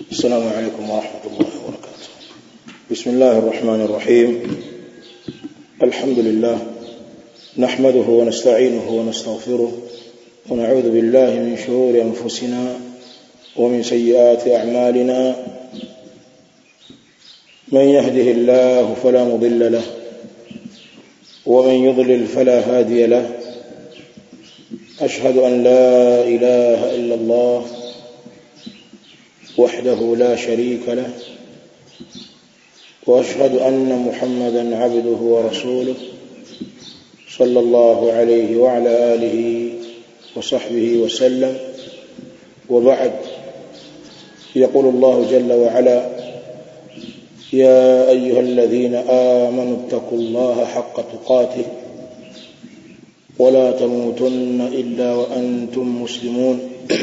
السلام عليكم ورحمة الله وبركاته بسم الله الرحمن الرحيم الحمد لله نحمده ونستعينه ونستغفره ونعوذ بالله من شرور أنفسنا ومن سيئات أعمالنا من يهده الله فلا مضل له ومن يضلل فلا هادي له أشهد أن لا إله إلا الله وحده لا شريك له واشهد ان محمدا عبده ورسوله صلى الله عليه وعلى اله وصحبه وسلم وبعد يقول الله جل وعلا يا ايها الذين امنوا اتقوا الله حق تقاته ولا تموتن الا وانتم مسلمون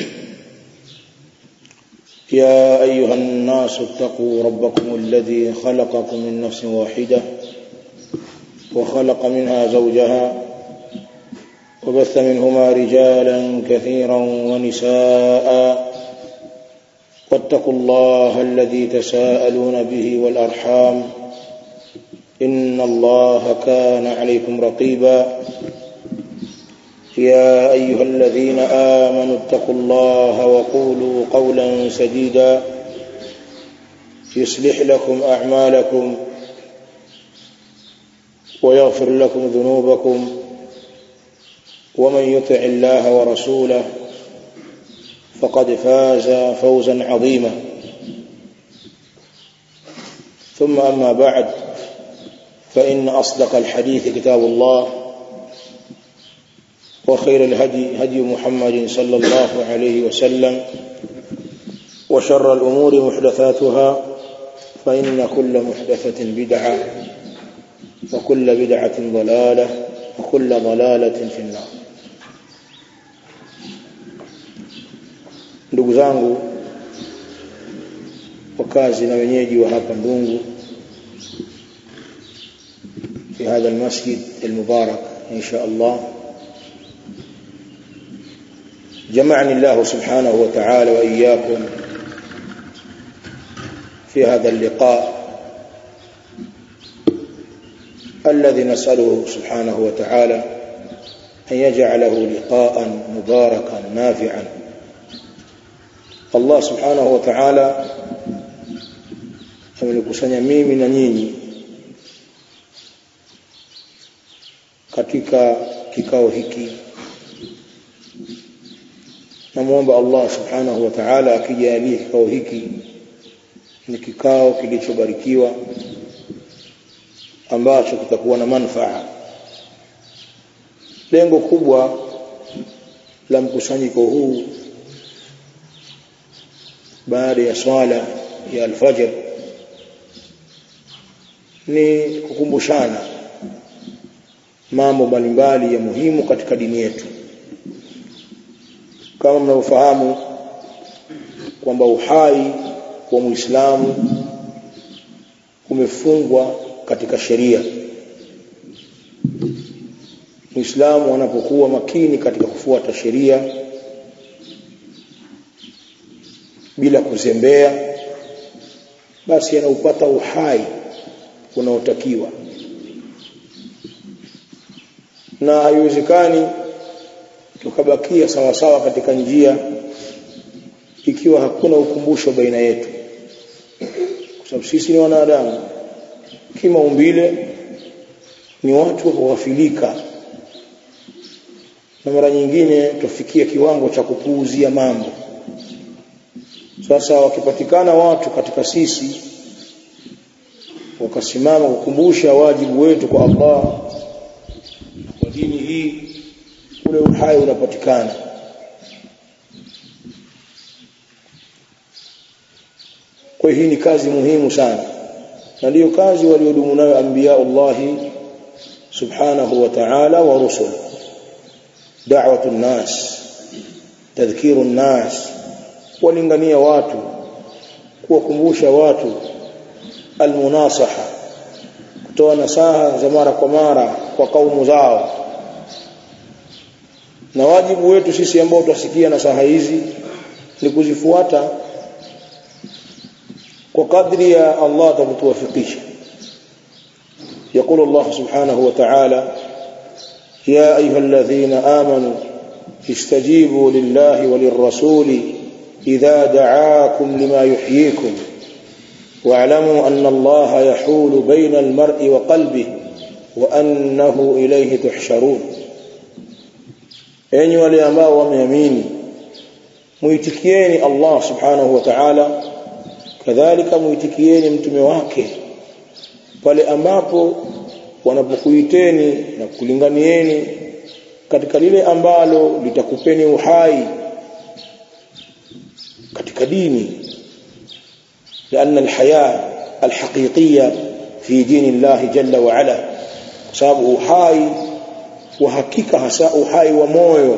يا أيها الناس اتقوا ربكم الذي خلقكم من نفس واحدة وخلق منها زوجها وبث منهما رجالا كثيرا ونساء واتقوا الله الذي تساءلون به والأرحام إن الله كان عليكم رقيبا يا أيها الذين آمنوا اتقوا الله وقولوا قولا سديدا يصلح لكم أعمالكم ويغفر لكم ذنوبكم ومن يطع الله ورسوله فقد فاز فوزا عظيما ثم أما بعد فإن أصدق الحديث كتاب الله وخير الهدي هدي محمد صلى الله عليه وسلم وشر الأمور محدثاتها فإن كل محدثة بدعة وكل بدعة ضلالة وكل ضلالة في النار ndugu zangu wakazi na wenyeji wa hapa Ndungu في هذا المسجد المبارك إن شاء الله جمعني الله سبحانه وتعالى وإياكم في هذا اللقاء الذي نسأله سبحانه وتعالى أن يجعله لقاء مباركا نافعا الله سبحانه وتعالى amenikusanya mimi na nyinyi katika kikao hiki namuomba Allah subhanahu wa ta'ala akijalie kikao hiki ni kikao kilichobarikiwa ambacho kitakuwa na manufaa lengo kubwa la mkusanyiko huu baada ya swala ya alfajr ni kukumbushana mambo mbalimbali ya muhimu katika dini yetu kama mnavyofahamu kwamba uhai wa Muislamu umefungwa katika sheria. Muislamu anapokuwa makini katika kufuata sheria bila kuzembea, basi anaupata uhai unaotakiwa, na haiwezekani tukabakia sawa sawa katika njia ikiwa hakuna ukumbusho baina yetu kwa sababu sisi ni wanadamu kimaumbile ni watu wa kughafilika na mara nyingine tufikia kiwango cha kupuuzia mambo sasa wakipatikana watu katika sisi wakasimama kukumbusha wajibu wetu kwa Allah kwa dini hii ule uhai unapatikana kwa hii ni kazi muhimu sana na ndiyo kazi waliodumu nayo anbiya Allah subhanahu wa ta'ala wa rusul da'watu nas tadhkiru nas walingania watu kuwakumbusha watu almunasaha kutoa nasaha za mara kwa mara kwa kaumu zao na wajibu wetu sisi ambao tutasikia nasaha hizi ni kuzifuata kwa kadri ya Allah atatuwafikisha يقول الله سبحانه وتعالى يا أيها الذين آمنوا استجيبوا لله وللرسول إذا دعاكم لما يحييكم واعلموا أن الله يحول بين المرء وقلبه وأنه إليه تحشرون enyi wale ambao wameamini muitikieni Allah subhanahu wa ta'ala kadhalika muitikieni mtume wake pale ambapo wanapokuiteni na kulinganieni katika lile ambalo litakupeni uhai katika dini لأن الحياة الحقيقية في دين الله جل وعلا sababu uhai wa hakika hasa uhai wa moyo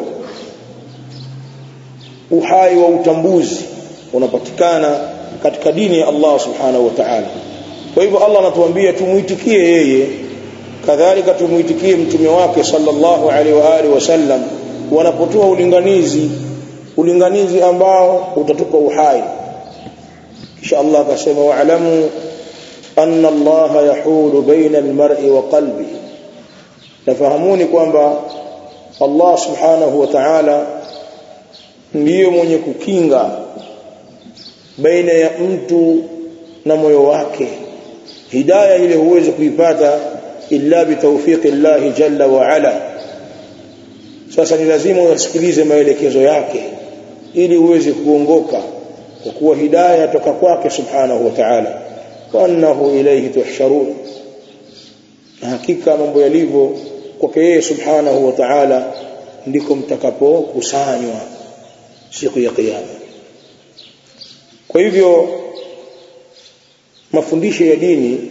uhai wa utambuzi unapatikana katika dini ya Allah subhanahu wa ta'ala kwa hivyo Allah anatuambia tumuitikie yeye kadhalika tumuitikie mtume wake sallallahu alaihi wa alihi wasallam wanapotoa ulinganizi ulinganizi ambao utatupa uhai kisha Allah akasema wa'lamu anna Allah yahulu baina al-mar'i wa qalbi nafahamuni kwamba Allah subhanahu wa ta'ala ndiyo mwenye kukinga baina ya mtu na moyo wake hidayah ile huwezi kuipata illa bitawfiqi Allah jalla wa ala sasa ni lazima usikilize maelekezo yake ili uweze kuongoka kwa kuwa hidayah toka kwake subhanahu wa ta'ala wa annahu ilayhi tuhsharun hakika mambo yalivyo kwake yeye subhanahu wa ta'ala ndiko mtakapokusanywa siku ya kiyama kwa hivyo mafundisho ya dini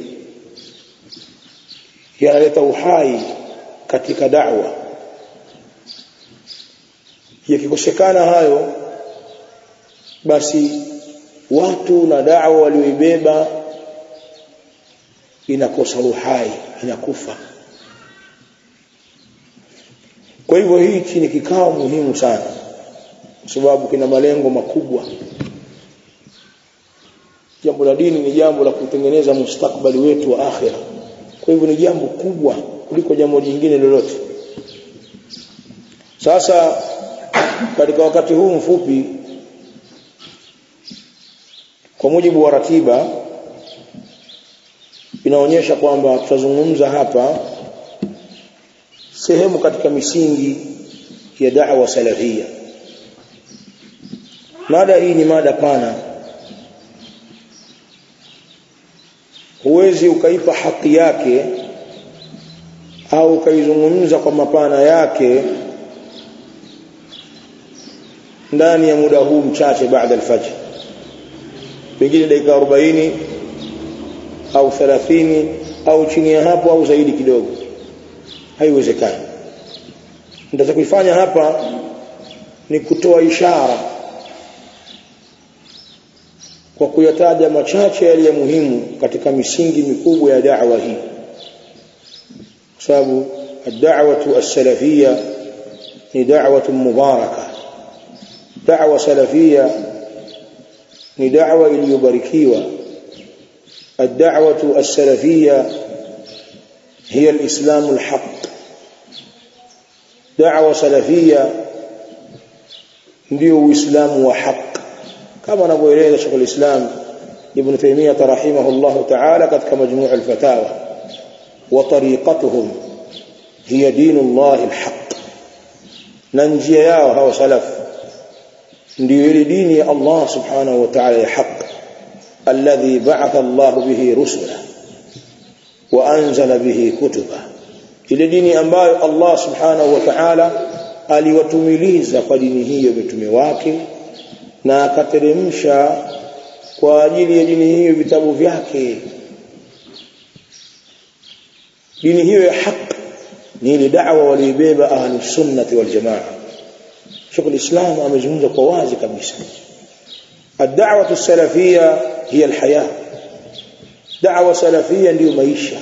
yanaleta uhai katika da'wa yakikosekana hayo basi watu na da'wa walioibeba inakosa uhai inakufa kwa hivyo hichi ni kikao muhimu sana kwa sababu kina malengo makubwa jambo la dini ni jambo la kutengeneza mustakbali wetu wa akhira kwa hivyo ni jambo kubwa kuliko jambo jingine lolote sasa katika wakati huu mfupi kwa mujibu wa ratiba inaonyesha kwamba tutazungumza hapa sehemu katika misingi ya da'wa salafia mada hii ni mada pana huwezi ukaipa haki yake au ukaizungumza kwa mapana yake ndani ya muda huu mchache baada alfajr pengine dakika 40 au 30 au chini ya hapo au zaidi kidogo haiwezekani nitakachoifanya hapa ni kutoa ishara kwa kuyataja machache yaliyo muhimu katika misingi mikubwa ya da'wa hii kwa sababu ad-da'watu as-salafiyya ni da'watu mubaraka da'wa salafiyya ni da'wa iliyobarikiwa ad-da'watu as-salafiyya هي الإسلام الحق دعوة سلفية ndio uislamu wa haq kama anavyoeleza Sheikh al-Islam Ibn Taymiyyah rahimahullah ta'ala katika majmuu' al-fatawa wa tariqatuhum hiya dinullah al-haq na njia yao hawa salaf ndio ile dini ya Allah subhanahu wa ta'ala ya haq alladhi ba'atha Allah bihi rusula wa anzala bihi kutuba ile dini ambayo Allah subhanahu wa ta'ala aliwatumiliza kwa dini hiyo mitume wake na akateremsha kwa ajili ya dini hiyo vitabu vyake dini hiyo ya haki ni ile da'wa walibeba ahlus sunnati wal jamaa Sheikh al-Islam amezungumza kwa wazi kabisa الدعوه السلفيه هي الحياه دعوه سلفيه ndio maisha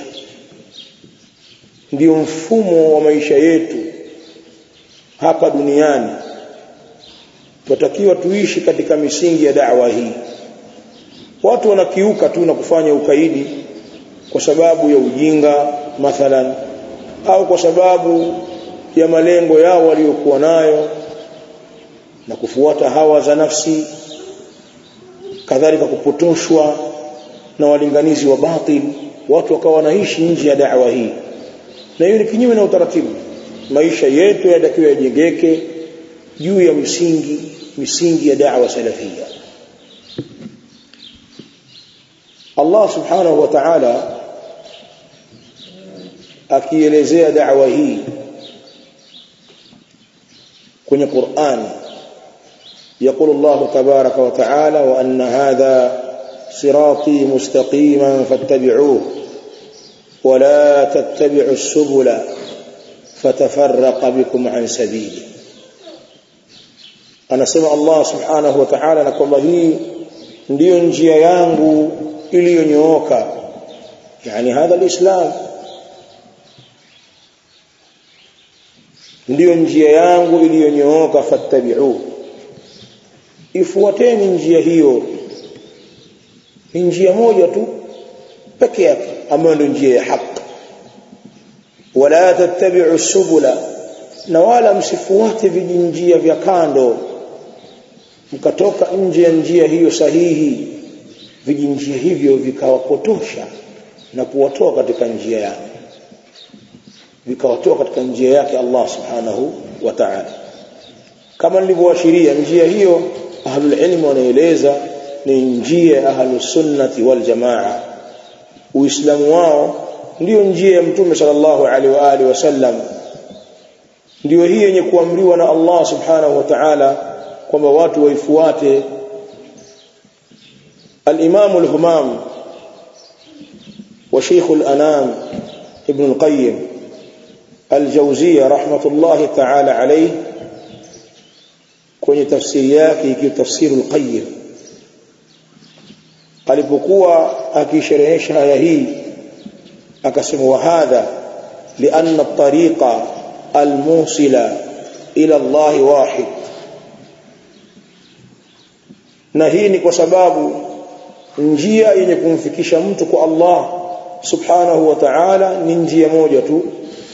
ndio mfumo wa maisha yetu hapa duniani tunatakiwa tuishi katika misingi ya da'wa hii watu wanakiuka tu na kufanya ukaidi kwa sababu ya ujinga mathalan au kwa sababu ya malengo yao waliokuwa nayo na kufuata hawa za nafsi kadhalika kupotoshwa na walinganizi wa batil watu wakawa wanaishi nje ya da'wa hii na hiyo ni kinyume na utaratibu maisha yetu yatakiwa yajengeke juu ya misingi misingi ya da'wa salafia Allah subhanahu wa ta'ala akielezea da'wa hii kwenye Qur'an يقول الله تبارك وتعالى وأن هذا صراطي مستقيما فاتبعوه ولا تتبعوا السبل فتفرق بكم عن سبيله anasema Allah subhanahu wa ta'ala na kwamba hii ndiyo njia yangu iliyonyooka yani hadha alislam ndiyo njia yangu iliyonyooka fattabi'u ifuateni njia hiyo ni njia moja tu peke yake ambayo ndio njia ya haki wala tattabi'u subula na wala msifuate vijinjia vya kando mkatoka nje ya njia hiyo sahihi vijinjia hivyo vikawapotosha na kuwatoa katika njia yake vikawatoa katika njia yake Allah subhanahu wa ta'ala kama nilivyoashiria njia hiyo ahlul ilm wanaeleza ni njia ya ahlus sunnati wal jamaa uislamu wao ndiyo njia ya mtume sallallahu alaihi wa alihi wasallam ndiyo hii yenye kuamriwa na Allah subhanahu wa ta'ala kwamba watu waifuate al-Imam al-Humam wa Sheikh al-Anam Ibn al-Qayyim al-Jawziyya rahmatullahi ta'ala alayhi kwenye tafsiri yake ikiwa tafsiri al-Qayyim alipokuwa akisherehesha aya hii akasema wa hadha lianna at-tariqa al-musila ila Allah wahid na hii ni kwa sababu njia yenye kumfikisha mtu kwa Allah subhanahu wa ta'ala ni njia moja tu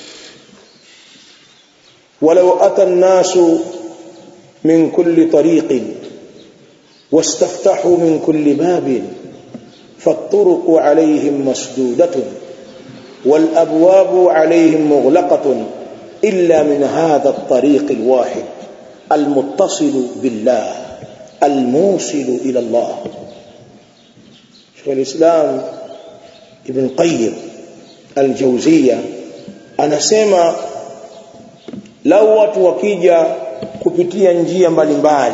walau ata an-nasu min kulli tariqin wastaftahu min kulli babin فالطرق عليهم مسدودة والأبواب عليهم مغلقة إلا من هذا الطريق الواحد المتصل بالله الموصل إلى الله شيخ الإسلام ابن قيم الجوزية anasema lau watu wakija kupitia njia mbalimbali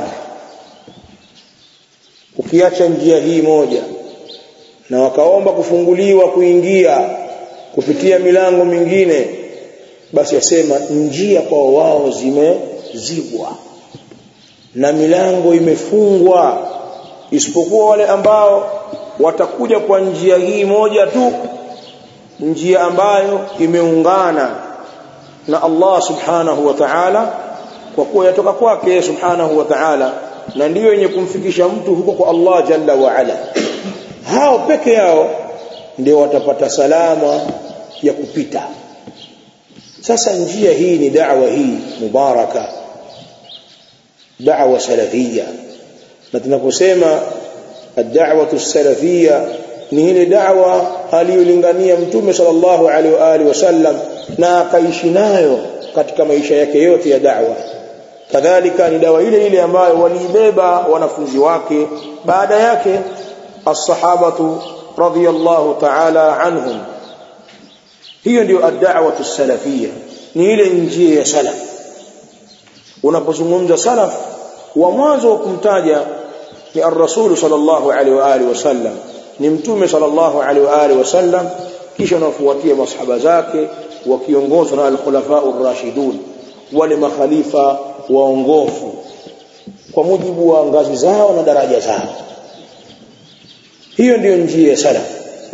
ukiacha njia hii moja na wakaomba kufunguliwa kuingia kupitia milango mingine basi asema njia kwa wao zimezibwa na milango imefungwa isipokuwa wale ambao watakuja kwa njia hii moja tu njia ambayo imeungana na Allah subhanahu wa ta'ala kwa kuwa yatoka kwake subhanahu wa ta'ala na ndiyo yenye kumfikisha mtu huko kwa Allah jalla wa ala hao peke yao ndio watapata salama ya kupita sasa njia hii ni da'wa hii mubaraka da'wa salafia na tunaposema ad-da'watu salafia ni ile da'wa aliyolingania mtume sallallahu alaihi wa alihi wasallam na akaishi nayo katika maisha yake yote ya da'wa kadhalika ni dawa ile ile ambayo waliibeba wanafunzi wake baada yake as-sahabatu radiyallahu ta'ala anhum hiyo ndio ad-da'watu salafia ni ile njia ya salaf unapozungumza salaf wa mwanzo wa kumtaja ni ar-rasul sallallahu alaihi wa alihi wasallam ni mtume sallallahu alaihi wa alihi wasallam kisha unafuatia masahaba zake wakiongozwa na al-khulafa ar-rashidun wale makhalifa waongofu kwa mujibu wa ngazi zao na daraja zao hiyo ndiyo njia ya salaf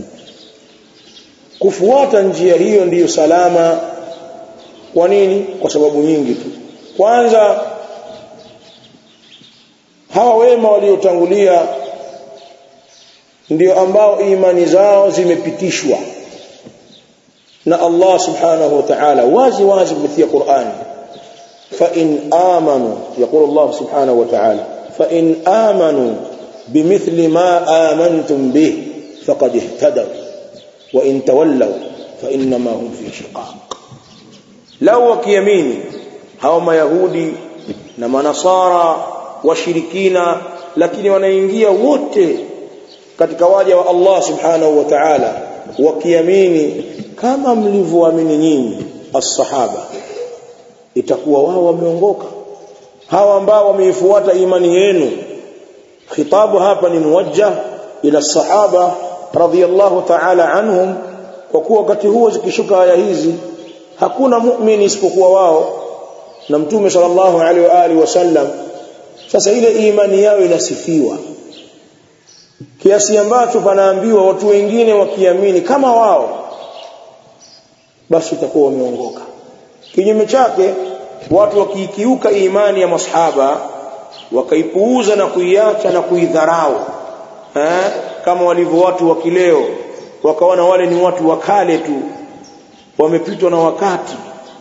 kufuata njia hiyo ndiyo salama kwa nini kwa sababu nyingi tu kwanza hawa wema waliotangulia ndio ambao imani zao zimepitishwa na Allah subhanahu wa ta'ala wazi wazi kupitia Qur'ani fa in amanu yaqulu Allah subhanahu wa ta'ala fa in amanu bimithli ma amantum bih faqad ihtadaw wa in tawallaw fa inma hum fi shiqaq law wakiamini hao mayahudi na manasara washirikina lakini wanaingia wote katika waja wa Allah subhanahu wa ta'ala wakiamini kama mlivyoamini nyinyi as-sahaba itakuwa wao wameongoka hawa ambao wameifuata imani yenu khitabu hapa ni muwajjah ila sahaba radhiyallahu ta'ala anhum kwa kuwa wakati huo zikishuka aya hizi hakuna muumini isipokuwa wao na mtume sallallahu alaihi wa alihi wasallam sasa ile imani yao inasifiwa kiasi ambacho panaambiwa watu wengine wakiamini kama wao basi itakuwa wameongoka kinyume chake watu wakiikiuka imani ya masahaba wakaipuuza na kuiacha na kuidharau eh kama walivyo watu wa kileo wakaona wale ni watu wa kale tu wamepitwa na wakati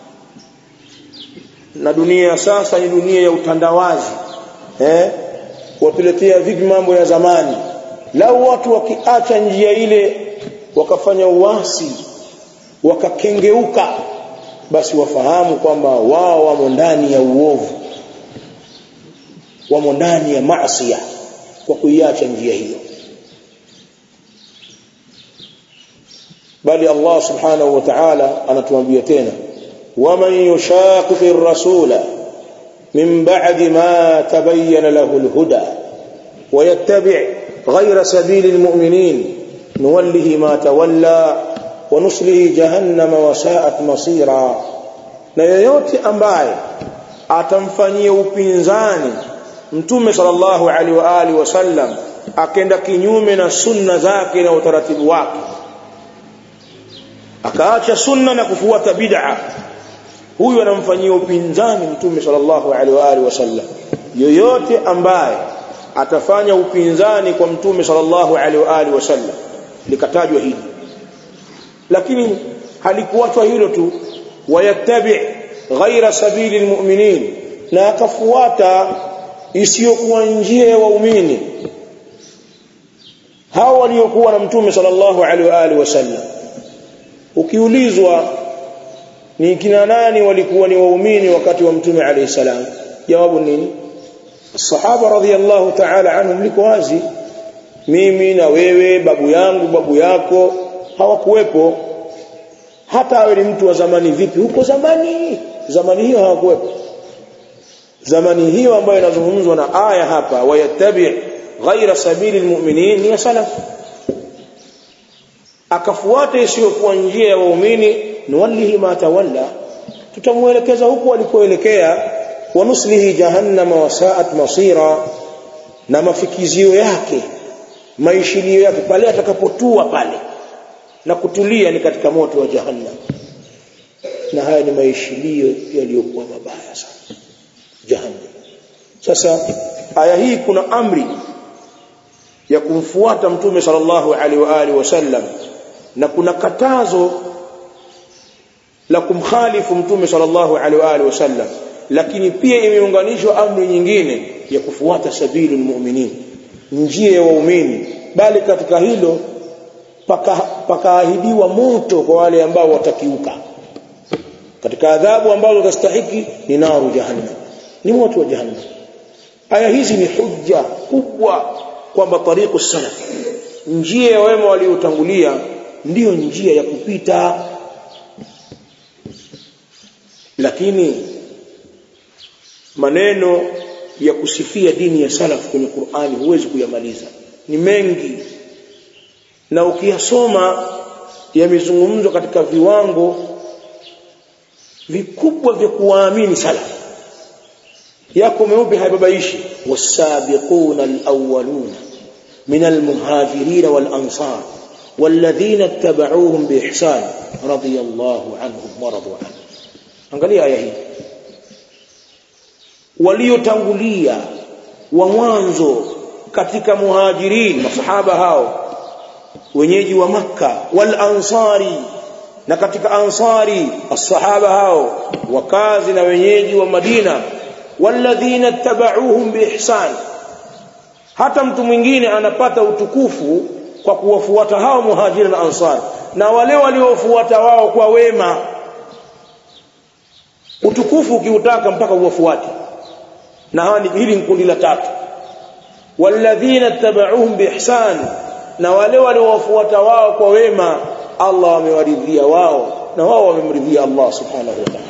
na dunia sasa ni dunia ya utandawazi eh watuletea vipi mambo ya zamani lau watu wakiacha njia ile wakafanya uasi wakakengeuka basi wafahamu kwamba wao wamo ndani ya uovu wamo ndani ya maasi kwa kuiacha njia hiyo bali Allah subhanahu wa ta'ala anatuambia tena waman yushaqiqi ar-rasula min ba'di ma tabayyana lahu al-huda wa yattabi' ghayra sabili al-mu'minin nuwallihi ma tawalla wa nuslihi jahannama wa sa'at masira na yoyote ambaye atamfanyia upinzani mtume sallallahu alaihi wa alihi wasallam akenda kinyume na sunna zake na utaratibu wake akaacha sunna na kufuata bid'a huyu anamfanyia upinzani mtume sallallahu alaihi wa alihi wasallam yoyote ambaye atafanya upinzani kwa mtume sallallahu alaihi wa alihi wasallam likatajwa hili lakini halikuachwa hilo tu wayattabi ghaira sabili almu'minin na akafuata isiyokuwa njia ya waumini hao waliokuwa na mtume sallallahu alaihi wa alihi wasallam ukiulizwa ni kina nani walikuwa ni waumini wakati wa mtume alayhi salam jawabu nini sahaba radhiyallahu ta'ala anhum liko wazi mimi na wewe babu yangu babu yako hawakuwepo hata awe ni mtu wa zamani vipi huko zamani zamani hiyo hawakuwepo zamani hiyo ambayo inazungumzwa na aya hapa wayattabi ghaira sabili almu'minin ni salaf akafuata isiyokuwa njia ya waumini nuwallihi ma tawalla tutamuelekeza huko alikoelekea wa nuslihi jahannama wa sa'at masira na mafikizio yake maishilio yake pale atakapotua pale na kutulia ni katika moto wa jahannam na haya ni maishilio yaliyokuwa mabaya sana jahannam sasa aya hii kuna amri ya kumfuata mtume sallallahu alaihi wa alihi wasallam na kuna katazo la kumkhalifu mtume sallallahu alaihi wa alihi wasallam lakini pia imeunganishwa amri nyingine ya kufuata sabilul mu'minin njia ya waumini bali katika hilo pakaahidiwa paka moto kwa wale ambao watakiuka katika adhabu ambazo watastahiki ni naru jahannam ni moto wa jahannam aya hizi ni hujja kubwa kwamba tariqu salaf njia ya wema waliotangulia ndiyo njia ya kupita lakini maneno ya kusifia dini ya salaf kwenye Qur'ani huwezi kuyamaliza ni mengi na ukiyasoma yamezungumzwa katika viwango vikubwa vya kuwaamini salaf yako meupe haibabaishi wasabiquna alawwaluna min almuhajirin walansar والذين اتبعوهم بإحسان رضي الله عنهم ورضوا عنه angalia aya hii waliotangulia wa mwanzo katika muhajirin masahaba hao wenyeji wa makka wal ansari na katika ansari as-sahaba hao wakazi na wenyeji wa madina walladhina tabauhum biihsan hata mtu mwingine anapata utukufu kwa kuwafuata hao muhajiri na ansar na wale waliofuata wao kwa wema utukufu ukiutaka mpaka uwafuate na hawa hili ni kundi la tatu walladhina tabauhum biihsan na wale waliowafuata wao kwa wema Allah amewaridhia wao na wao wamemridhia Allah subhanahu wa ta'ala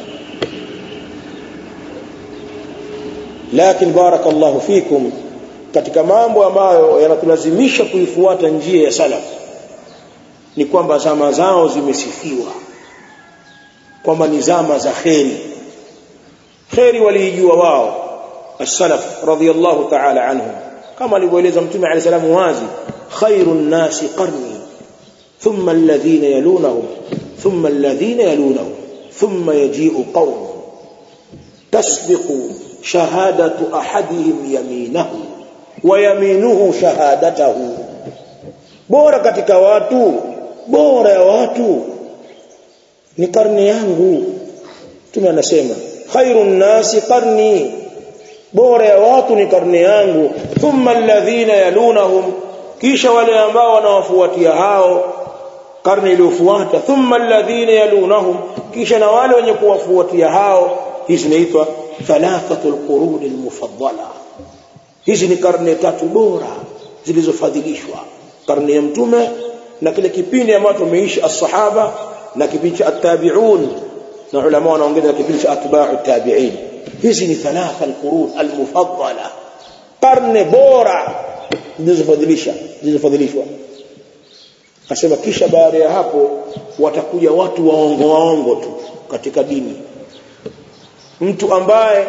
lakini barakallahu fikum katika mambo ambayo yanatulazimisha kuifuata njia ya salaf ni kwamba zama zao zimesifiwa kwamba ni zama za kheri kheri waliijua wao as-salaf radiyallahu ta'ala anhum kama alivyoeleza mtume alayhi salamu wazi khairun nasi qarni thumma alladhina yalunahum thumma alladhina yalunahum thumma yaji'u qawm tasbiqu shahadatu ahadihim yaminahu wa yaminuhu shahadatahu bora katika watu bora ya watu ni karne yangu tume anasema khairun nasi qarni bora ya watu ni karne yangu thumma alladhina yalunahum kisha wale ambao wanawafuatia hao karne iliyofuata thumma alladhina yalunahum kisha na wale wenye kuwafuatia hao hizi zinaitwa thalathatul qurun almufaddala hizi ni karne tatu bora zilizofadhilishwa karne ya mtume na kile kipindi ambacho tumeishi as-sahaba na kipindi cha at-tabi'un na ulama wanaongeza kipindi cha atba'u tabi'in hizi ni thalatha al-qurun al-mufaddala karne bora zilizofadhilisha zilizofadhilishwa asema kisha baada ya hapo watakuja watu waongo waongo tu katika dini mtu ambaye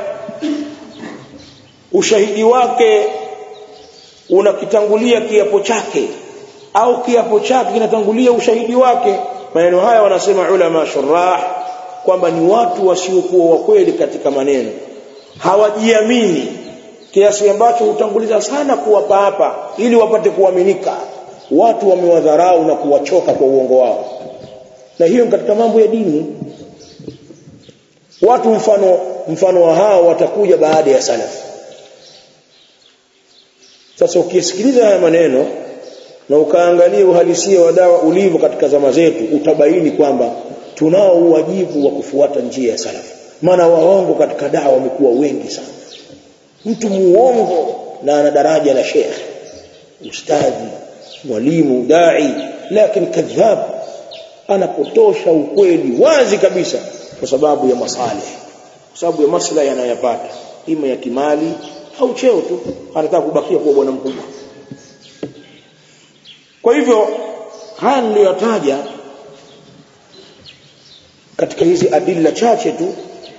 ushahidi wake unakitangulia kiapo chake au kiapo chake kinatangulia ushahidi wake maneno haya wanasema ulama shurah kwamba ni watu wasiokuwa wa kweli katika maneno hawajiamini kiasi ambacho hutanguliza sana kuwapa hapa ili wapate kuaminika watu wamewadharau na kuwachoka kwa uongo wao na hiyo katika mambo ya dini watu mfano mfano wa hao watakuja baada ya salaf sasa ukisikiliza haya maneno na ukaangalia uhalisia wa dawa ulivyo katika zama zetu utabaini kwamba tunao uwajibu wa kufuata njia ya salaf maana waongo katika dawa wamekuwa wengi sana mtu muongo na ana daraja la sheikh ustadhi mwalimu dai lakini kadhab anapotosha ukweli wazi kabisa kwa sababu ya masalih kwa sababu ya maslahi anayopata ima ya kimali au cheo tu anataka kubakia kuwa bwana mkubwa kwa hivyo haya niliyotaja katika hizi adilla chache tu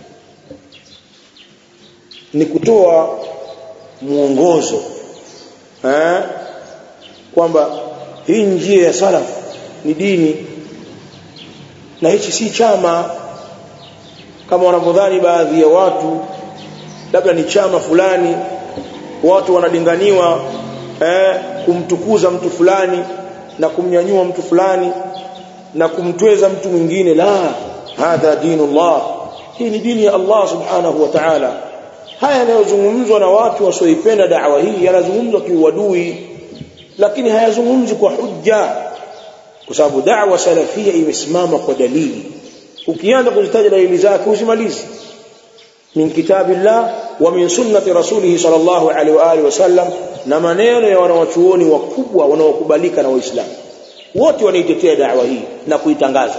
ni kutoa mwongozo eh kwamba hii njia ya salaf ni dini na hichi si chama kama wanavyodhani baadhi ya watu labda ni chama fulani watu wanalinganiwa eh, kumtukuza mtu fulani na kumnyanyua mtu fulani na kumtweza mtu mwingine la hadha dinullah hii ni dini ya Allah subhanahu wa ta'ala haya yanayozungumzwa na watu wasioipenda da'wa hii yanazungumzwa kiuadui lakini hayazungumzi kwa hujja kwa sababu da'wa salafia imesimama kwa dalili ukianza kuzitaja dalili zake usimalizi min kitabillah wa min sunnati rasulih sallallahu alaihi wa alihi wasallam na maneno ya wanawachuoni wakubwa wanaokubalika na waislamu wote wanaitetea da'wa hii na kuitangaza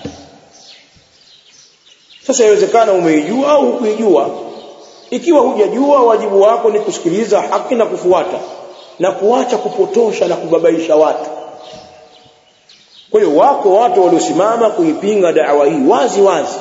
sasa inawezekana umeijua au hukuijua ikiwa hujajua wajibu wako ni kusikiliza haki na kufuata na kuacha kupotosha na kubabaisha watu kwa hiyo wako watu waliosimama kuipinga da'wa hii wazi wazi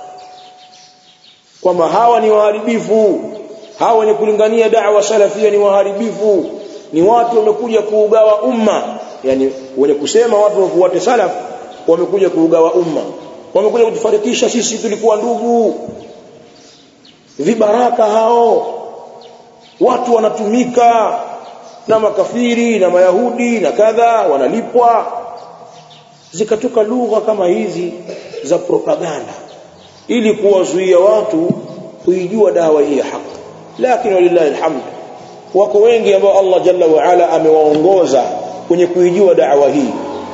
kwamba hawa ni waharibifu hawa wenye kulingania da'wa salafia ni waharibifu ni watu wamekuja kuugawa umma yani wenye kusema watu wafuate salaf wamekuja kuugawa umma wamekuja kutufarikisha sisi tulikuwa ndugu vibaraka hao watu wanatumika na makafiri na mayahudi na kadha wanalipwa zikatoka lugha kama hizi za propaganda ili kuwazuia watu kuijua dawa hii ya haki lakini walillahi alhamd wako wengi ambao Allah jalla wa ala amewaongoza kwenye kuijua dawa hii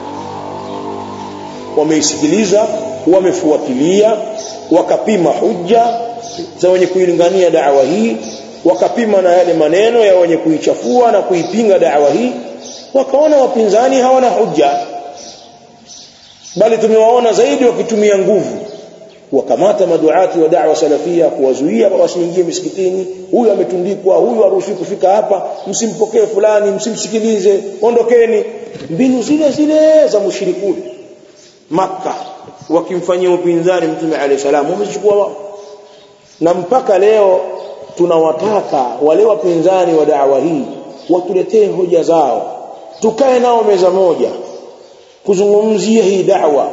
wameisikiliza wamefuatilia wakapima hujja za wenye kuilingania dawa hii wakapima na yale maneno ya wenye kuichafua na kuipinga dawa hii wakaona wapinzani hawana hujja bali tumewaona zaidi wakitumia nguvu wakamata maduati wa da'wa salafia kuwazuia wasiingie misikitini huyu ametundikwa huyu haruhusiwi kufika hapa msimpokee fulani msimsikilize ondokeni mbinu zile zile za mushrikuni maka wakimfanyia upinzani mtume alayhi salam wamechukua wao na mpaka leo tunawataka wale wapinzani wa da'wa hii watuletee hoja zao tukae nao meza moja kuzungumzia hii da'wa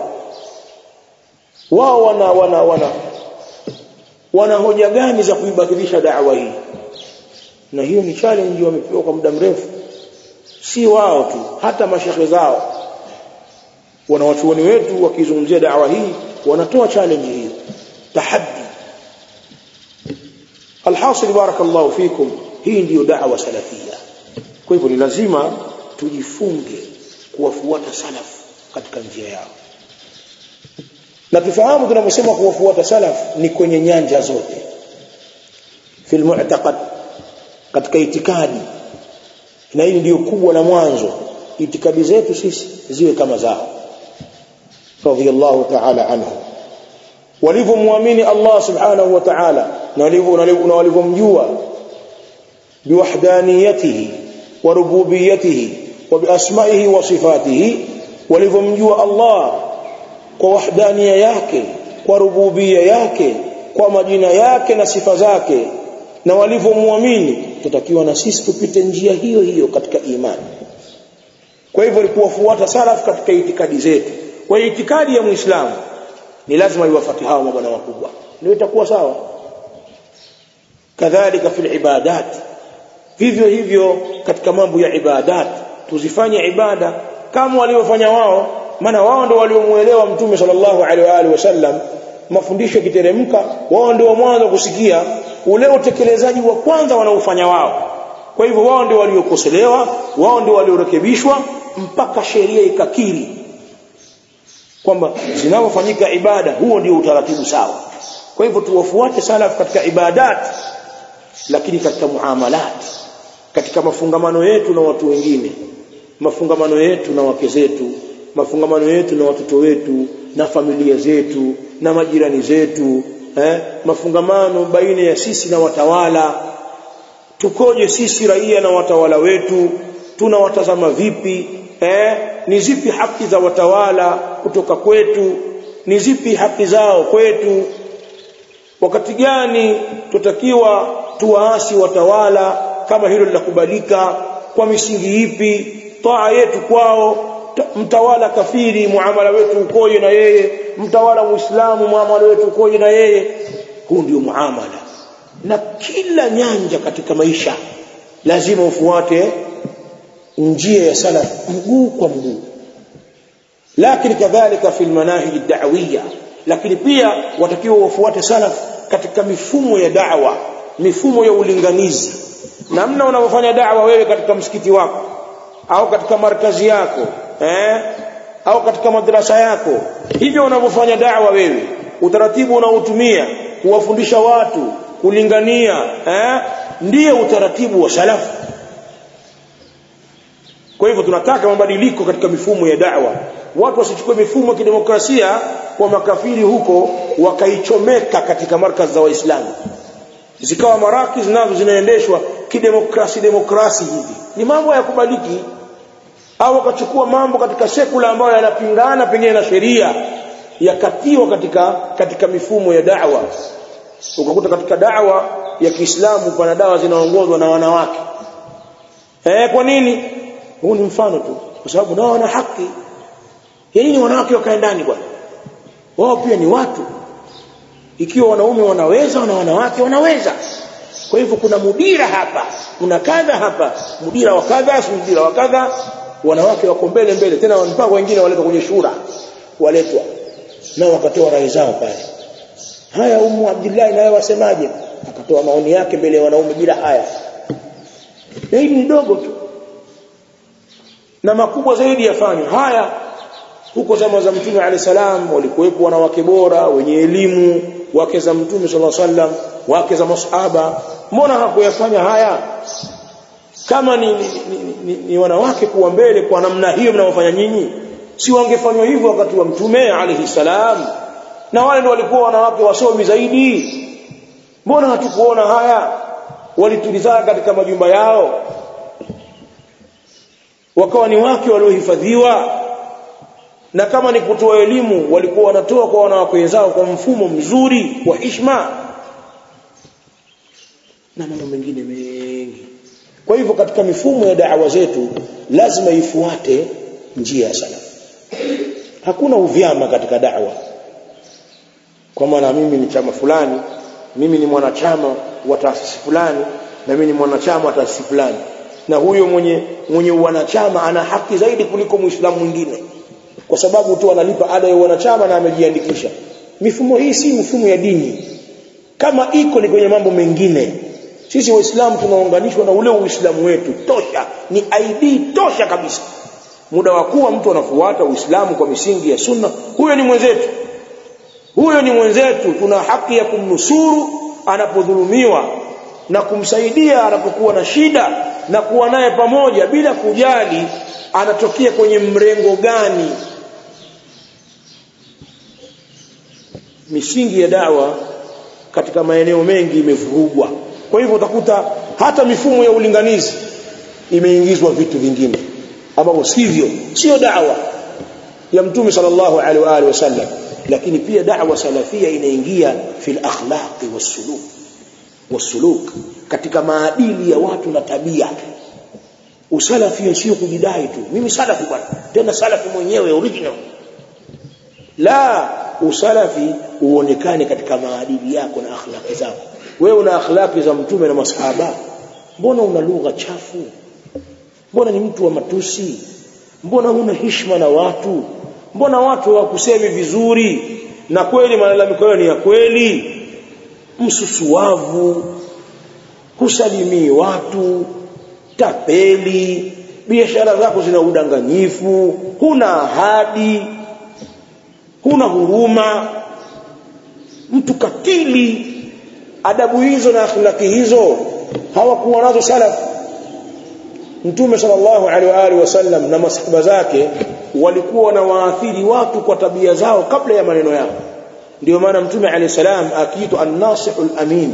wao wana wana wana wana hoja gani za kuibadilisha da'wa hii na hiyo ni challenge wamepewa kwa muda mrefu si wao tu hata mashekhe zao wanawachuoni wetu wakizungumzia da'wa hii wanatoa challenge hii tahaddi alhasil barakallahu fikum hii ndiyo da'wa salafia kwa hivyo ni lazima tujifunge kuwafuata salaf katika njia yao na tufahamu tunaposema kuwafuata salaf ni kwenye nyanja zote fil mu'taqad katika itikadi na hili ndio kubwa la mwanzo itikadi zetu sisi ziwe kama zao radiyallahu ta'ala anhu walivyomwamini Allah subhanahu wa ta'ala na walivyomjua biwahdaniyatihi wa rububiyatihi wa biasmaihi wa sifatihi walivyomjua Allah kwa wahdania yake kwa rububia yake kwa majina yake na sifa zake na walivyomwamini tutakiwa na sisi tupite njia hiyo hiyo katika imani kwa hivyo ni kuwafuata salaf katika itikadi zetu kwa hiyo itikadi ya muislamu ni lazima iwafuate hao mabwana wakubwa ndio itakuwa sawa kadhalika fil ibadat vivyo hivyo katika mambo ya ibadat tuzifanye ibada kama waliofanya wao maana wao ndio waliomuelewa mtume sallallahu alaihi wa alihi wasallam mafundisho kiteremka wao ndio mwanzo kusikia ule utekelezaji wa kwanza wanaofanya wao kwa hivyo wao ndio waliokoselewa wao ndio waliorekebishwa mpaka sheria ikakiri kwamba zinapofanyika ibada huo ndio utaratibu sawa kwa hivyo tuwafuate salaf katika ibadat lakini katika muamalat katika mafungamano yetu na watu wengine mafungamano yetu na wake zetu mafungamano yetu na watoto wetu na familia zetu na majirani zetu eh, mafungamano baina ya sisi na watawala tukoje sisi raia na watawala wetu tunawatazama vipi eh, ni zipi haki za watawala kutoka kwetu ni zipi haki zao kwetu wakati gani tutakiwa tuwaasi watawala kama hilo linakubalika kwa misingi ipi taa yetu kwao mtawala kafiri muamala wetu ukoje na yeye mtawala muislamu muamala wetu ukoje na yeye huu ndio muamala na kila nyanja katika maisha lazima ufuate njia ya salaf mguu kwa mguu lakini kadhalika fil manahij ad-da'wiyya lakini pia watakiwa wafuate salaf katika mifumo ya da'wa mifumo ya ulinganizi namna unavyofanya da'wa wewe katika msikiti wako au katika markazi yako eh au katika madrasa yako hivyo unavyofanya da'wa wewe utaratibu unaotumia kuwafundisha watu kulingania eh ndiyo utaratibu wa salafu kwa hivyo tunataka mabadiliko katika mifumo ya da'wa watu wasichukue mifumo ya kidemokrasia kwa makafiri huko wakaichomeka katika markazi za waislamu zikawa maraki zinazo zinaendeshwa kidemokrasi demokrasi hivi ni mambo ya kubaliki au wakachukua mambo katika sekula ambayo yanapingana pengine na sheria yakatiwa katika katika mifumo ya da'wa ukakuta katika da'wa ya Kiislamu pana dawa zinaongozwa na wanawake eh kwa nini huu ni mfano tu kwa sababu nao wana haki ya nini wanawake wakae ndani bwana wao pia ni watu ikiwa wanaume wanaweza na wanawake wanaweza kwa hivyo kuna mudira hapa kuna kadha hapa mudira wa kadha si mudira wa kadha wanawake wako mbele mbele tena mpaka wengine waletwa kwenye shura waletwa nao wakatoa rai zao pale haya umu Abdullah naye wasemaje akatoa maoni yake mbele ya wanaume bila haya na hili ni dogo tu na makubwa zaidi yafanywa haya huko zama za mtume alayhi salam walikuwepo wanawake bora wenye elimu wake za mtume sallallahu alaihi wasallam wake za masahaba mbona hakuyafanya haya kama ni, ni, ni, ni, ni wanawake kuwa mbele kwa namna hiyo mnaofanya nyinyi si wangefanywa hivyo wakati wa mtume alayhi salam na wale ndio walikuwa wanawake wasomi zaidi mbona hatukuona haya walitulizana katika majumba yao wakawa ni wake waliohifadhiwa na kama ni kutoa elimu walikuwa wanatoa kwa wanawake wenzao kwa mfumo mzuri wa hishma na mambo mengine mengi kwa hivyo katika mifumo ya da'wa zetu lazima ifuate njia ya salaf hakuna uvyama katika da'wa kwa maana mimi ni chama fulani mimi ni mwanachama wa taasisi fulani na mimi ni mwanachama wa taasisi fulani na huyo mwenye mwenye wanachama ana haki zaidi kuliko muislamu mwingine kwa sababu tu analipa ada ya wanachama na amejiandikisha mifumo hii si mifumo ya dini kama iko ni kwenye mambo mengine sisi waislamu tunaunganishwa na ule uislamu wetu tosha ni ID tosha kabisa muda wa kuwa mtu anafuata uislamu kwa misingi ya sunna huyo ni mwenzetu huyo ni mwenzetu tuna haki ya kumnusuru anapodhulumiwa na kumsaidia anapokuwa na shida na kuwa naye pamoja bila kujali anatokea kwenye mrengo gani misingi ya dawa katika maeneo mengi imevurugwa kwa hivyo utakuta hata mifumo ya ulinganizi imeingizwa vitu vingine ambavyo sivyo sio dawa ya mtume sallallahu alaihi wa alihi wasallam lakini pia da'wa salafia inaingia fil akhlaqi wasuluk wasuluk katika maadili ya watu na tabia usalafi sio kujidai tu mimi salafi bwana tena salafi mwenyewe original la usalafi uonekane katika maadili yako na akhlaqi zako wewe una akhlaqi za mtume na masahaba mbona una lugha chafu mbona ni mtu wa matusi mbona huna heshima na watu mbona watu hawakusemi vizuri na kweli malalamiko yao ni ya kweli msusuavu husalimii watu tapeli biashara zako zina udanganyifu huna ahadi huna huruma mtu katili adabu hizo na akhlaki hizo hawakuwa nazo salafu Mtume sallallahu alaihi wa alihi wasallam na masahaba zake walikuwa wanawaathiri watu kwa tabia zao kabla ya maneno yao. Ndio maana Mtume alayhi salam akiitwa an-nasihul amin.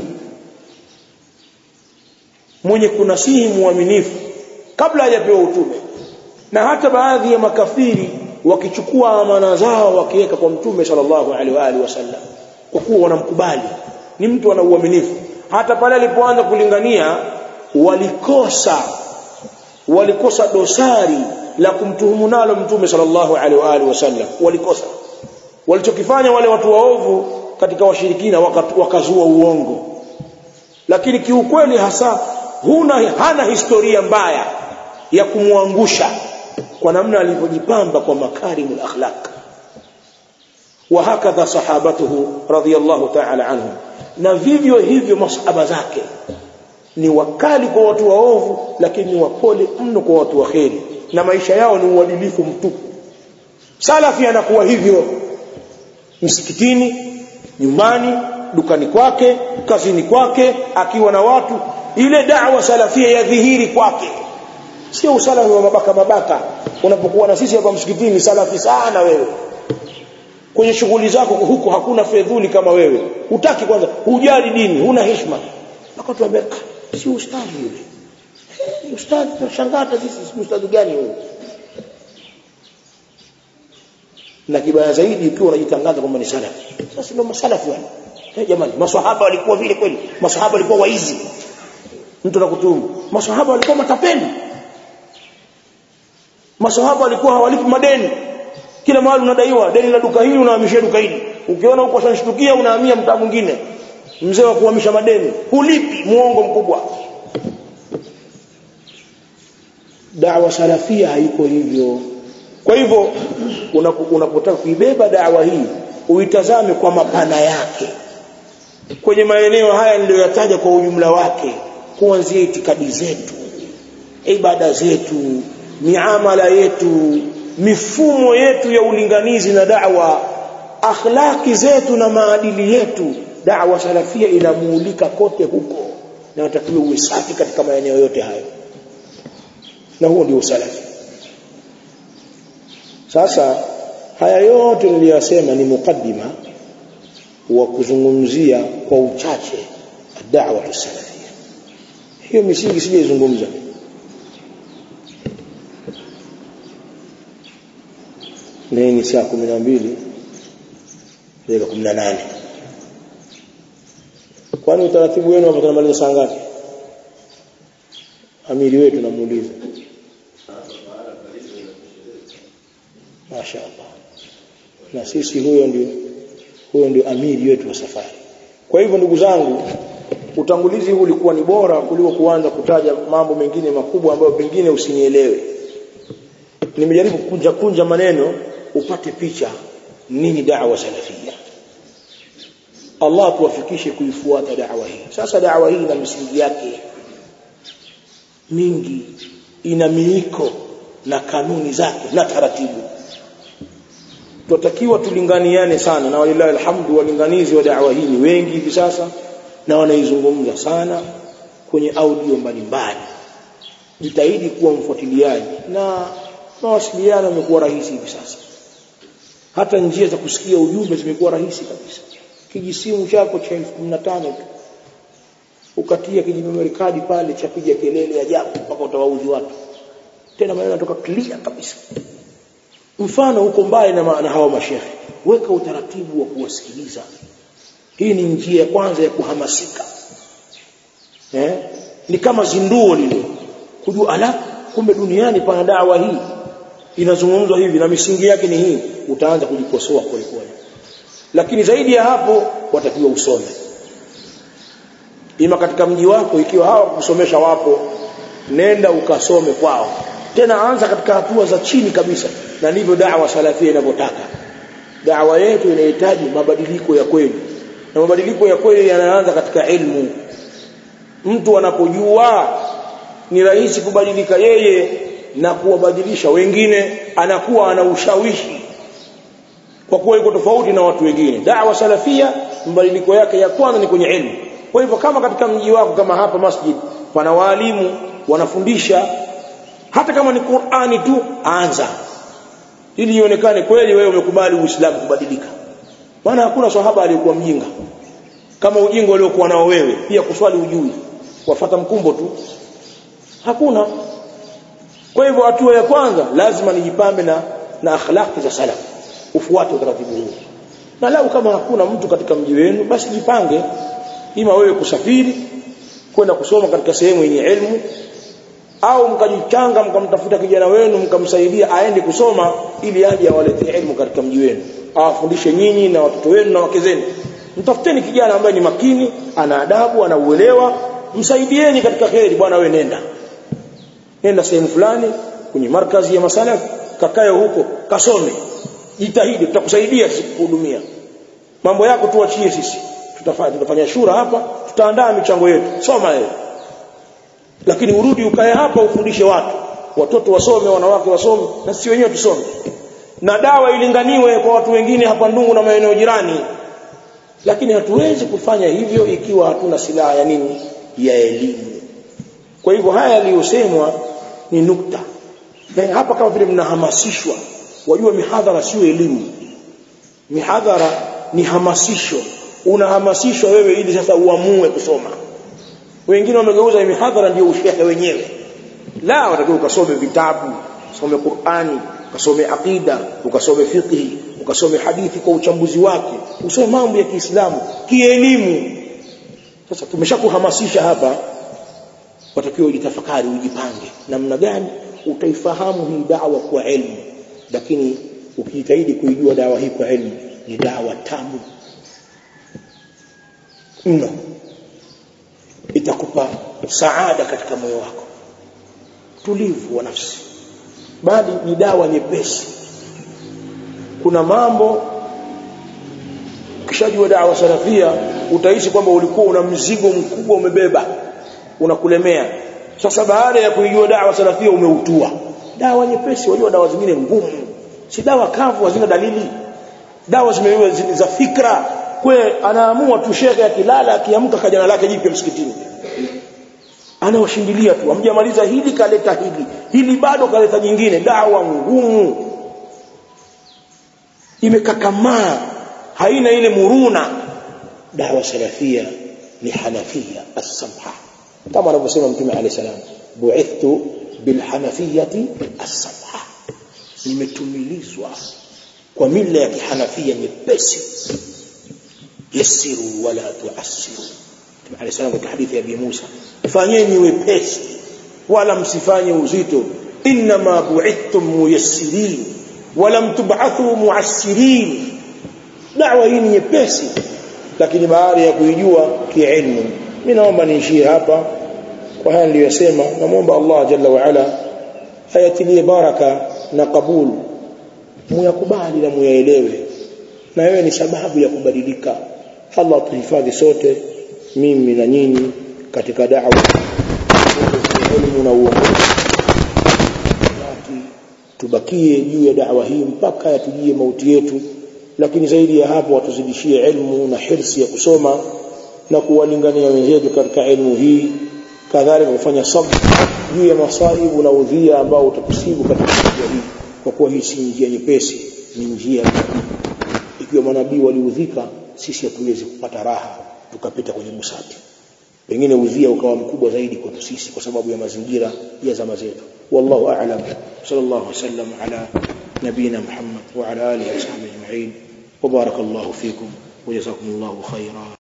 Mwenye kunasihi muaminifu kabla hajapewa utume. Na hata baadhi ya makafiri wakichukua amana zao wakiweka kwa Mtume sallallahu alaihi wa alihi wasallam kwa kuwa wanamkubali. Ni mtu ana uaminifu. Hata pale alipoanza kulingania walikosa walikosa dosari la kumtuhumu nalo mtume sallallahu alaihi wa alihi wasallam walikosa walichokifanya wale watu waovu katika washirikina wakazua uongo lakini kiukweli hasa huna hana historia mbaya ya kumwangusha kwa namna alivyojipamba kwa makarimul akhlaq wa hakadha sahabatuhu radiyallahu ta'ala anhum na vivyo hivyo masahaba zake ni wakali kwa watu waovu lakini ni wapole mno kwa watu waheri na maisha yao ni uadilifu mtupu salafi anakuwa hivyo msikitini nyumbani dukani kwake kazini kwake akiwa na watu ile da'wa salafia ya dhihiri kwake sio usalafi wa mabaka mabaka unapokuwa na sisi hapa msikitini salafi sana wewe kwenye shughuli zako huko hakuna fedhuli kama wewe hutaki kwanza hujali dini huna heshima akatuambia si ustadhi yule ustadhi tunashangaa sisi si ustadhi gani huyo na kibaya zaidi ikiwa unajitangaza kwamba ni salafi sasa ndio masalafi wale hey, jamani maswahaba walikuwa vile kweli maswahaba walikuwa waizi mtu anakutumu maswahaba walikuwa matapeli maswahaba walikuwa hawalipi madeni kila mahali unadaiwa deni la duka hili unahamishia duka hili ukiona huko shanshtukia unahamia mtaa mwingine mzee wa kuhamisha madeni hulipi muongo mkubwa da'wa salafia haiko hivyo kwa hivyo unapotaka kuibeba da'wa hii uitazame kwa mapana yake kwenye maeneo haya niliyoyataja kwa ujumla wake kuanzia itikadi zetu ibada zetu miamala yetu mifumo yetu ya ulinganizi na da'wa akhlaki zetu na maadili yetu da'wa salafia inamuulika kote huko na natakiwa uwe safi katika maeneo yote hayo na huo ndio usalafi sasa haya yote niliyosema ni mukaddima wa kuzungumzia kwa uchache da'wa salafia hiyo misingi sijaizungumza ni saa 12 dakika 18 kwani utaratibu wenu hapo tunamaliza saa ngapi amiri wetu namuuliza mashaallah na sisi huyo ndio huyo ndio amiri wetu wa safari kwa hivyo ndugu zangu utangulizi huu ulikuwa ni bora kuliko kuanza kutaja mambo mengine makubwa ambayo pengine usinielewe nimejaribu kunja kunja maneno upate picha nini da'wa salafia Allah tuwafikishe kuifuata da'wa hii sasa da'wa hii ina misingi yake mingi ina miiko na kanuni zake na taratibu tunatakiwa tulinganiane sana na walillahi alhamdu walinganizi wa da'wa hii ni wengi hivi sasa na wanaizungumza sana kwenye audio mbalimbali jitahidi kuwa mfuatiliaji na mawasiliano yamekuwa rahisi hivi sasa hata njia za kusikia ujumbe zimekuwa rahisi kabisa kijisimu chako cha 1015 tu ukatia kijimemory card pale cha piga kelele ajabu mpaka utawaudhi watu tena maneno yanatoka clear kabisa mfano huko mbali na, na hawa mashehe weka utaratibu wa kuwasikiliza hii ni njia ya kwanza ya kuhamasika eh? ni kama zinduo lile kujua ala kumbe duniani pana dawa hii inazungumzwa hivi na misingi yake ni hii utaanza kujikosoa polepole lakini zaidi ya hapo watakiwa usome ima katika mji wako ikiwa hawa kusomesha wapo nenda ukasome kwao tena anza katika hatua za chini kabisa na ndivyo da'wa salafia inavyotaka da'wa yetu inahitaji mabadiliko ya kweli na mabadiliko ya kweli yanaanza katika ilmu mtu anapojua ni rahisi kubadilika yeye na kuwabadilisha wengine anakuwa ana ushawishi kwa kuwa yuko tofauti na watu wengine da'wa salafia mabadiliko yake ya kwanza ni kwenye ilmu kwa hivyo kama katika mji wako kama hapa masjid pana walimu wanafundisha hata kama ni Qur'ani tu anza ili ionekane kweli wewe umekubali Uislamu kubadilika maana hakuna sahaba aliyekuwa mjinga kama ujinga uliokuwa nao wewe pia kuswali ujui wafata mkumbo tu hakuna kwa hivyo hatua ya kwanza lazima nijipambe na na akhlaqi za salaf ufuate utaratibu huu na lau kama hakuna mtu katika mji wenu basi jipange ima wewe kusafiri kwenda kusoma katika sehemu yenye elimu au mkajichanga mkamtafuta kijana wenu mkamsaidia aende kusoma ili aje awaletee elimu katika mji wenu awafundishe nyinyi na watoto wenu na wake zenu mtafuteni kijana ambaye ni makini ana adabu ana uelewa msaidieni katika kheri bwana wewe nenda nenda sehemu fulani kwenye markazi ya masalaf kakae huko kasome jitahidi tutakusaidia kuhudumia mambo yako tuachie sisi tutafanya tutafanya shura hapa tutaandaa michango yetu soma wewe lakini urudi ukae hapa ufundishe watu watoto wasome wanawake wasome na sisi wenyewe tusome na dawa ilinganiwe kwa watu wengine hapa Ndungu na maeneo jirani lakini hatuwezi kufanya hivyo ikiwa hatuna silaha ya nini ya elimu kwa hivyo haya yaliyosemwa ni nukta na hapa kama vile mnahamasishwa wajua mihadhara sio elimu mihadhara ni hamasisho unahamasishwa wewe ili sasa uamue kusoma wengine wamegeuza mihadhara ndio ushehe wenyewe la watakiwa ukasome vitabu usome Qur'ani ukasome aqida ukasome fiqh ukasome hadithi kwa uchambuzi wake usome mambo ya Kiislamu kielimu sasa tumeshakuhamasisha hapa watakiwa ujitafakari ujipange namna gani utaifahamu hii dawa kwa elimu lakini ukijitahidi kuijua dawa hii kwa elimu ni dawa tamu mno itakupa saada katika moyo wako tulivu wa nafsi bali ni dawa nyepesi kuna mambo ukishajua dawa salafia utahisi kwamba ulikuwa una mzigo mkubwa umebeba unakulemea sasa baada ya kuijua dawa salafia umeutua dawa nyepesi wajua dawa zingine ngumu si dawa kavu hazina dalili dawa zimeiwa za fikra kwe anaamua tu shekhe akilala akiamka kajana lake jipya msikitini anawashindilia tu amjamaliza hili kaleta hili hili bado kaleta jingine dawa ngumu imekakamaa haina ile muruna dawa salafia ni hanafia as-samha kama anavyosema mtume alayhi salam bu'ithtu bil hanafiyati as-samha nimetumilizwa kwa mila ya kihanafia nyepesi yasiru wala tuasiru mtume alayhi salam katika hadithi ya Abi Musa fanyeni wepesi wala msifanye uzito inma bu'ithtum muyassirin wala tub'athu mu'assirin da'wa hii ni nyepesi lakini baada ya kuijua kiilmu mimi naomba niishie hapa kwa haya niliyosema namuomba Allah jalla wa ala ayatilie baraka na kabul muyakubali na muyaelewe na wewe ni sababu ya kubadilika Allah tuhifadhi sote mimi na nyinyi katika da'wa elimu na uongozi tubakie juu ya da'wa hii mpaka yatujie mauti yetu lakini zaidi ya hapo watuzidishie elimu na hirsi ya kusoma na kuwalingania wenzetu katika elimu hii kadhalika kufanya sabr juu ya masaibu na udhia ambao utakusibu katika njia hii kwa kuwa hii si njia nyepesi ni njia ikiwa manabii waliudhika sisi hatuwezi kupata raha tukapita kwenye busati pengine udhia ukawa mkubwa zaidi kwetu sisi kwa sababu ya mazingira ya zama zetu wallahu a'lam sallallahu alaihi wasallam ala نبينا محمد وعلى آله وصحبه أجمعين وبارك الله فيكم وجزاكم الله خيرا